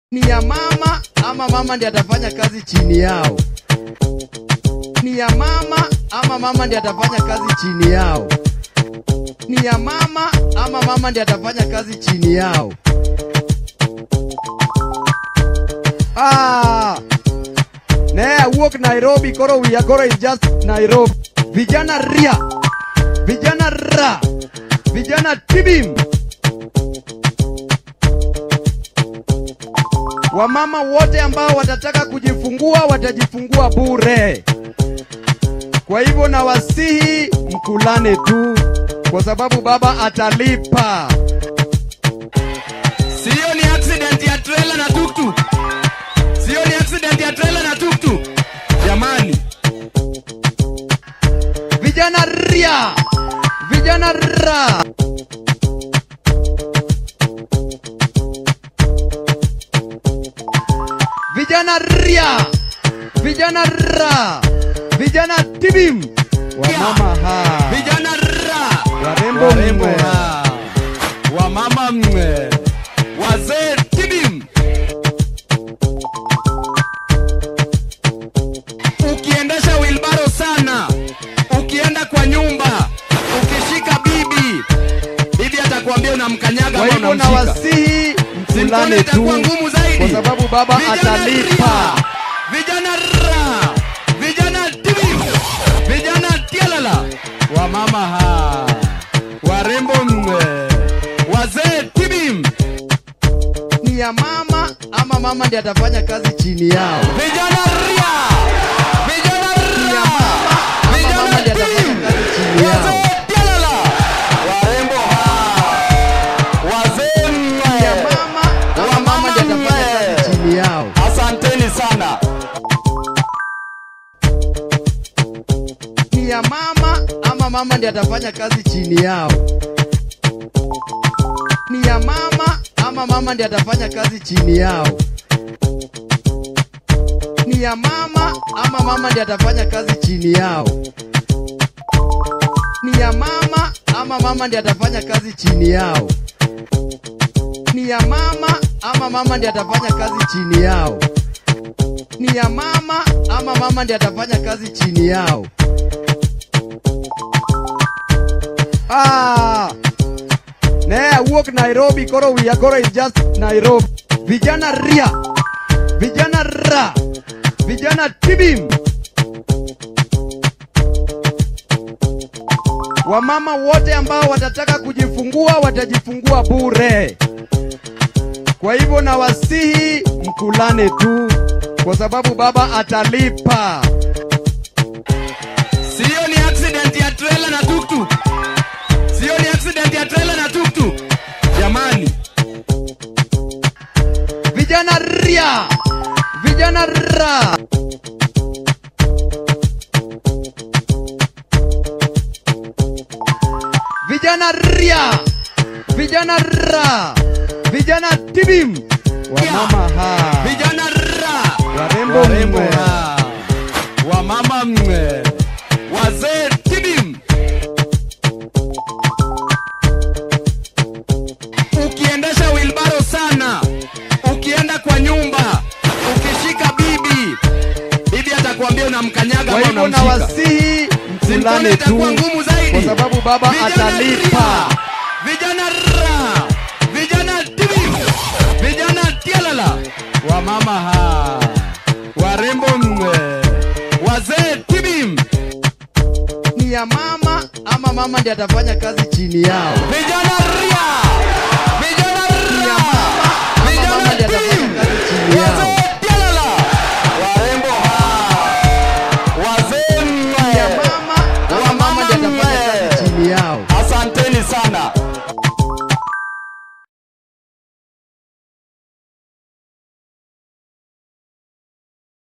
ni ya mama ama mama ndiye atafanya kazi chini yao? Ni ya mama ama mama ndiye atafanya kazi chini yao? Ni ya mama ama mama ndiye atafanya kazi chini yao? Ah, ne awuok Nairobi koro wiya koro is just Nairobi. Vijana ria, vijana ra, vijana tibim. Wamama wote ambao watataka kujifungua watajifungua bure. Kwa hivyo nawasihi mkulane tu, kwa sababu baba atalipa. Sio ni accident ya trailer na tuktuk. Sio ni accident ya trailer na tuktuk. Jamani, Vijana ria, vijana ra. Vijana ria, vijana ra, vijana tibim. Wamama ha, vijana ra, warembo warembo mwe. ra, wamama mwe, wazee tibim. Ukiendesha wilbaro sana, ukienda kwa nyumba, ukishika bibi, bibi atakwambia unamkanyaga Kwa ama hivyo unamshika. nawasihi Simkoni mkulane tu, itakuwa ngumu zaidi. kwa sababu baba Vijana atalipa. ria, Vijana ra, vijana tibim, vijana tialala, wamama ha, warembo mwe, wazee tibim, Ni ya mama ama mama ndiye atafanya kazi chini yao? vijana ria, vijana Ni ya ra, mama ama mama ndiye atafanya kazi chini yao? wazee tialala, warembo ha, wazee Ni ya mwe, mama ama mama ndiye atafanya kazi chini yao? asanteni sana. Ni ya mama ama mama ndiye atafanya kazi chini yao? Ni ya mama ama mama ndiye atafanya kazi chini yao? Ni ya mama ama mama ndiye atafanya kazi chini yao? Ni ya mama ama mama ndiye atafanya kazi chini yao? Ni ya mama ama mama ndiye atafanya kazi chini yao? Ni ya mama ama mama ndiye atafanya kazi chini yao? Ah, ne awuok Nairobi koro wiya koro is just Nairobi. Vijana ria, vijana ra, vijana tibim. Wamama wote ambao watataka kujifungua watajifungua bure. Kwa hivyo nawasihi mkulane tu, kwa sababu baba atalipa. Sio ni accident ya trailer na tuktuk. Sio ni accident ya trailer na tuktuk. Jamani, Vijana ria, vijana ra. Vijana ria, vijana ra, vijana tibim. Wamama ha, vijana ra, warembo warembo mwe. ha, wamama mwe, wazee tibim. Ukiendesha wilbaro sana, ukienda kwa nyumba, ukishika bibi, bibi atakwambia unamkanyaga Kwa ama hivyo unamshika. nawasihi Simkoni mkulane tu, itakuwa ngumu zaidi. kwa sababu baba Vijana atalipa. ria, Vijana ra, vijana tibim, vijana tialala, wamama ha, warembo mwe, wazee tibim, Ni ya mama ama mama ndiye atafanya kazi chini yao? vijana ria, vijana Ni ya ra, mama ama mama ndiye atafanya tibim, kazi chini yao? wazee tialala, warembo ha, wazee Ni ya mwe, mama ama mama ndiye atafanya kazi chini yao? asanteni sana.